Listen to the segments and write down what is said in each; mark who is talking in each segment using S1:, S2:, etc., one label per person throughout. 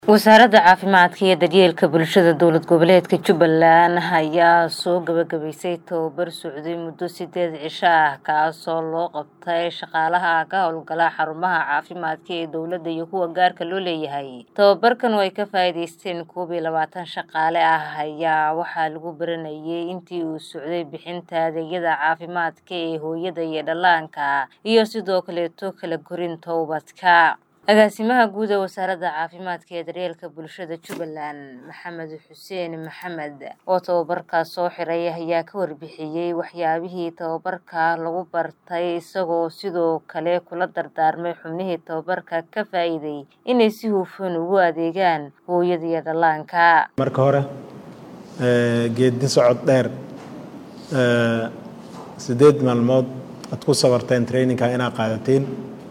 S1: wasaaradda caafimaadka iyo daryeelka bulshada dowlad goboleedka jubbaland ayaa soo gabagabaysay tababar socday muddo sideed cisho ah kaasoo loo qabtay shaqaalaha ka howlgala xarumaha caafimaadka ee dowladda iyo kuwa gaarka loo leeyahay tababarkan oo ay ka faa'iidaysteen koob iyo labaatan shaqaale ah ayaa waxaa lagu baranayay intii uu socday bixinta adeegyada caafimaadka ee hooyada iyo dhallaanka iyo sidoo kaleeto kala korinta ubadka agaasimaha guud ee wasaaradda caafimaadka ee daryeelka bulshada jubbaland maxamed xuseen maxamed oo tababarkaas soo xiray ayaa ka warbixiyey waxyaabihii tababarka lagu bartay isagoo sidoo kale kula dardaarmay xubnihii tababarka ka faa'iiday inay si hufan ugu adeegaan hooyada iyo dhallaanka
S2: marka hore geedi socod dheer sideed maalmood aad ku sabarteen traininka inaad qaadatiin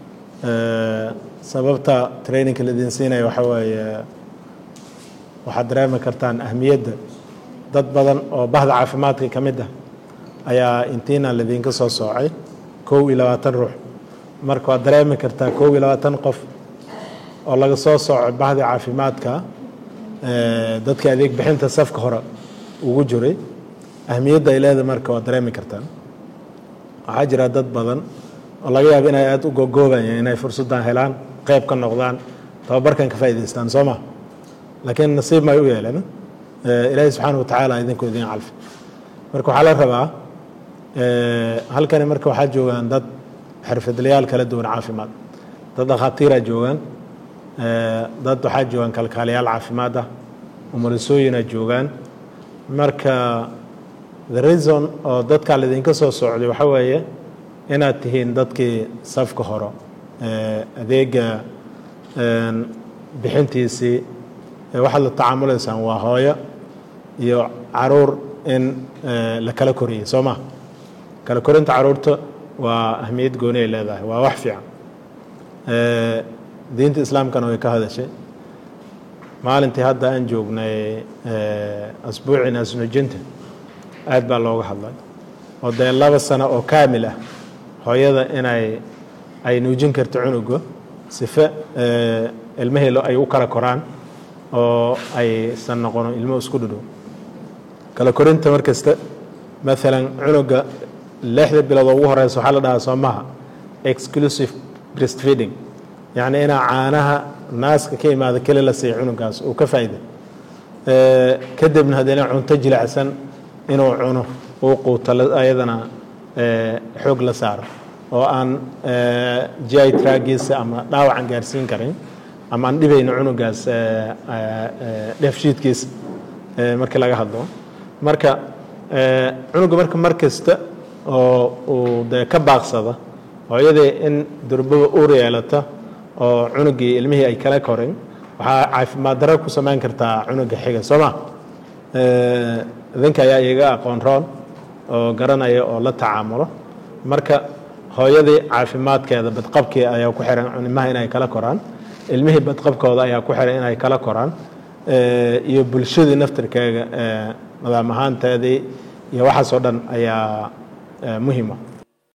S2: sababta traininka laidin siinaya waxaa weeye waxaad dareemi kartaan ahmiyadda dad badan oo bahda caafimaadka ka mid ah ayaa intiina laidinka soo soocay kow iyo labaatan ruux marka waad dareemi kartaa kow iyo labaatan qof oo laga soo soocay bahda caafimaadka dadka adeeg bixinta safka hore ugu jiray ahmiyadda ay leedahay marka waad dareemi kartaan waxaa jira dad badan oo laga yaabo inay aada u gogoobayeen inay fursaddan helaan qayb ka noqdaan tababarkan ka faa'idaystaan soo ma laakiin nasiib may u yeeleen ilaahay subxaana wa tacaala idinku idin calfi marka waxaa la rabaa halkani marka waxaa joogaan dad xirfadlayaal kala duwan caafimaad dad dhakhaatiiraa joogaan dad waxaa joogaan kalkaaliyaal caafimaad ah umulisooyinaa joogaan marka the reason oo dadkaa laidinka soo socday waxaa weeye inaad tihiin dadkii safka horo adeega bixintiisii waxaad la tacaamulaysaan waa hooyo iyo caruur in la kala koriyey soo ma kala korinta caruurta waa ahmiyad gooni ay leedahay waa wax fiican diinta islaamkana way ka hadashay maalintii hadda aan joognay asbuuci naasnujinta aad baa looga hadlay oo dee laba sano oo kaamil ah hooyada inay ay nuujin karto cunuga sife ilmahii ay u kala koraan oo aysan noqono ilmo isku dhudhow kala korinta mar kasta maalan cunuga lixda bilood oo ugu horeysa waxaa la dhahaa soomaha exclusive breastfeeding yacni inaa caanaha naaska ka imaada keli la siiya cunugaas uu ka faa'iida kadibna haddana cunto jilicsan inuu cuno uu quuto ayadana xoog la saaro oo aan gi tragiisa ama dhaawacan gaarsiin karin ama aan dhibayno cunugaas dheefshiidkiisa markii laga hadlo marka cunuga marka mar kasta oo uu dee ka baaqsada hooyadii in durbaba uur yeelata oo cunugii ilmihii ay kala korin waxaa caafimaad daro ku samayn kartaa cunuga xiga soo ma idinka ayaa iiga aqoon roon oo garanaya oo la tacaamulo marka hooyadii caafimaadkeeda badqabkii ayaa ku xiran ilmaha inay kala koraan ilmihii badqabkooda ayaa ku xiran inay kala koraan iyo bulshadii naftirkeega nadaam ahaanteedii iyo waxaasoo dhan ayaa muhiima